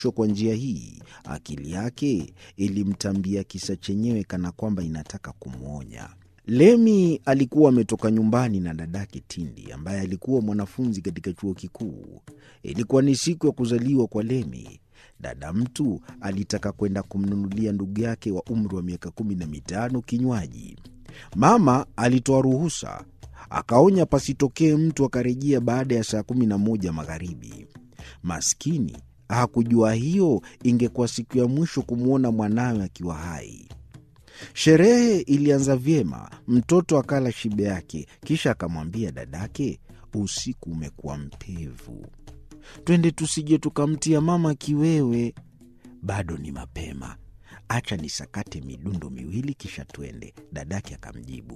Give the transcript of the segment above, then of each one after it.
Kwa njia hii akili yake ilimtambia kisa chenyewe kana kwamba inataka kumwonya. Lemi alikuwa ametoka nyumbani na dadake Tindi ambaye alikuwa mwanafunzi katika chuo kikuu. Ilikuwa ni siku ya kuzaliwa kwa Lemi. Dada mtu alitaka kwenda kumnunulia ndugu yake wa umri wa miaka kumi na mitano kinywaji. Mama alitoa ruhusa, akaonya pasitokee mtu akarejea baada ya saa kumi na moja magharibi. Maskini hakujua hiyo ingekuwa siku ya mwisho kumwona mwanawe akiwa hai. Sherehe ilianza vyema, mtoto akala shibe yake, kisha akamwambia dadake, usiku umekuwa mpevu, twende tusije tukamtia mama kiwewe. Bado ni mapema, acha nisakate midundo miwili kisha twende, dadake akamjibu.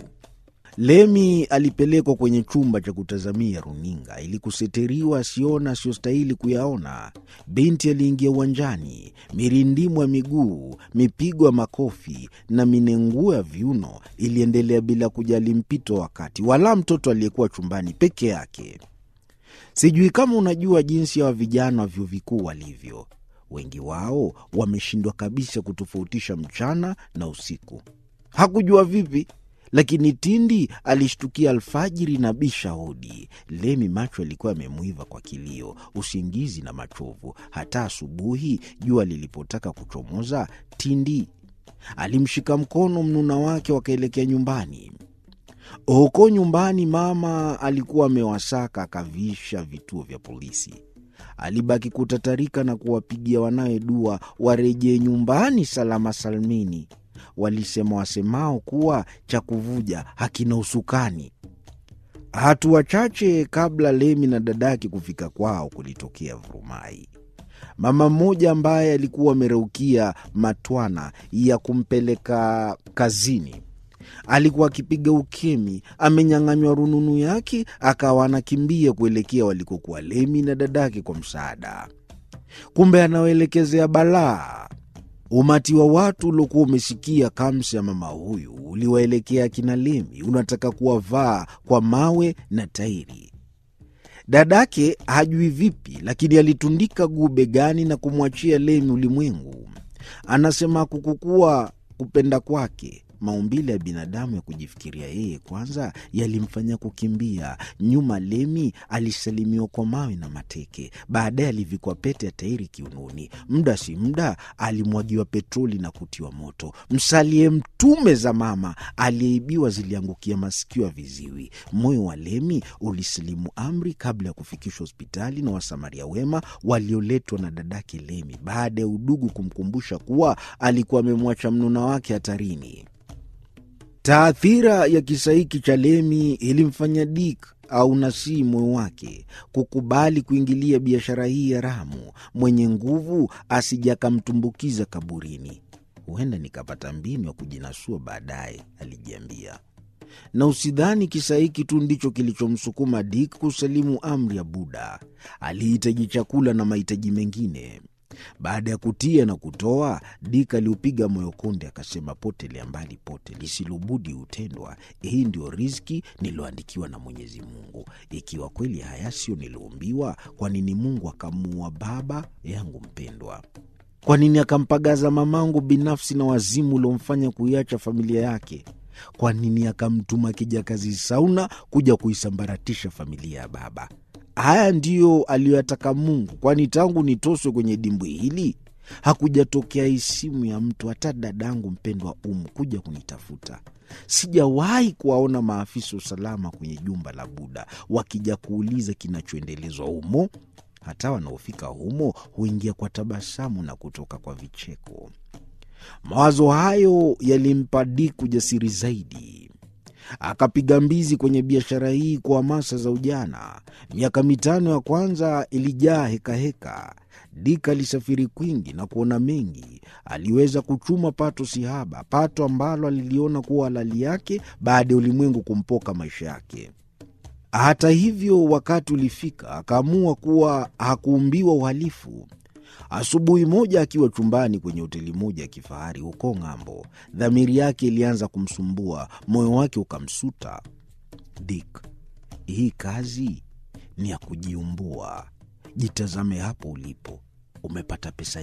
Lemi alipelekwa kwenye chumba cha kutazamia runinga ili kuseteriwa asiona asiyostahili kuyaona. Binti aliingia uwanjani, mirindimo ya miguu, mipigo ya makofi na minenguo ya viuno iliendelea bila kujali mpito wa wakati, wala mtoto aliyekuwa chumbani peke yake. Sijui kama unajua jinsi hawa vijana wa vyuo vikuu walivyo. Wengi wao wameshindwa kabisa kutofautisha mchana na usiku. Hakujua vipi lakini Tindi alishtukia alfajiri na bisha hodi. Lemi macho alikuwa yamemwiva kwa kilio, usingizi na machovu. Hata asubuhi jua lilipotaka kuchomoza, Tindi alimshika mkono mnuna wake, wakaelekea nyumbani. Huko nyumbani, mama alikuwa amewasaka akavisha vituo vya polisi. Alibaki kutatarika na kuwapigia wanawe dua warejee nyumbani salama salmini. Walisema wasemao kuwa cha kuvuja hakina usukani. Hatua chache kabla Lemi na dadake kufika kwao, kulitokea vurumai. Mama mmoja ambaye alikuwa amereukia matwana ya kumpeleka kazini alikuwa akipiga ukemi, amenyang'anywa rununu yake, akawa anakimbia kuelekea walikokuwa Lemi na dadake kwa msaada. Kumbe anaoelekezea balaa. Umati wa watu uliokuwa umesikia kamsi ya mama huyu uliwaelekea akina Lemi, unataka kuwavaa kwa mawe na tairi. Dadake hajui vipi, lakini alitundika guu begani na kumwachia Lemi ulimwengu. Anasema kukukuwa kupenda kwake maumbile ya binadamu ya kujifikiria yeye kwanza yalimfanya kukimbia nyuma. Lemi alisalimiwa kwa mawe na mateke, baadaye alivikwa pete ya tairi kiunoni. Muda si muda alimwagiwa petroli na kutiwa moto. Msalie mtume za mama aliyeibiwa ziliangukia masikio ya viziwi. Moyo wa Lemi ulisilimu amri kabla ya kufikishwa hospitali na wasamaria wema walioletwa na dadake Lemi, baada ya udugu kumkumbusha kuwa alikuwa amemwacha mnuna wake hatarini. Taathira ya kisa hiki cha Lemi ilimfanya Dik au Nasii moyo wake kukubali kuingilia biashara hii haramu. Mwenye nguvu asije akamtumbukiza kaburini. Huenda nikapata mbinu ya kujinasua baadaye, alijiambia. Na usidhani kisa hiki tu ndicho kilichomsukuma Dik kusalimu amri ya Buda. Alihitaji chakula na mahitaji mengine. Baada ya kutia na kutoa, Dik aliupiga moyo konde, akasema, potelea mbali pote, lisilobudi hutendwa. Hii ndio riziki niliyoandikiwa na Mwenyezi Mungu. Ikiwa kweli haya sio niliumbiwa, kwa nini Mungu akamuua baba yangu mpendwa? Kwa nini akampagaza mamangu binafsi na wazimu uliomfanya kuiacha familia yake? Kwa nini akamtuma kijakazi Sauna kuja kuisambaratisha familia ya baba? Haya ndiyo aliyoyataka Mungu, kwani tangu nitoswe kwenye dimbwi hili hakujatokea isimu ya mtu, hata dadangu mpendwa Umu kuja kunitafuta. Sijawahi kuwaona maafisa usalama kwenye jumba la Buda wakija kuuliza kinachoendelezwa humo. Hata wanaofika humo huingia kwa tabasamu na kutoka kwa vicheko. Mawazo hayo yalimpa Dik ujasiri zaidi akapiga mbizi kwenye biashara hii kwa hamasa za ujana. Miaka mitano ya kwanza ilijaa hekaheka. Dik alisafiri kwingi na kuona mengi. Aliweza kuchuma pato sihaba, pato ambalo aliliona kuwa halali yake baada ya ulimwengu kumpoka maisha yake. Hata hivyo, wakati ulifika akaamua kuwa hakuumbiwa uhalifu. Asubuhi moja akiwa chumbani kwenye hoteli moja ya kifahari huko ng'ambo, dhamiri yake ilianza kumsumbua, moyo wake ukamsuta. Dik, hii kazi ni ya kujiumbua. Jitazame hapo ulipo, umepata pesa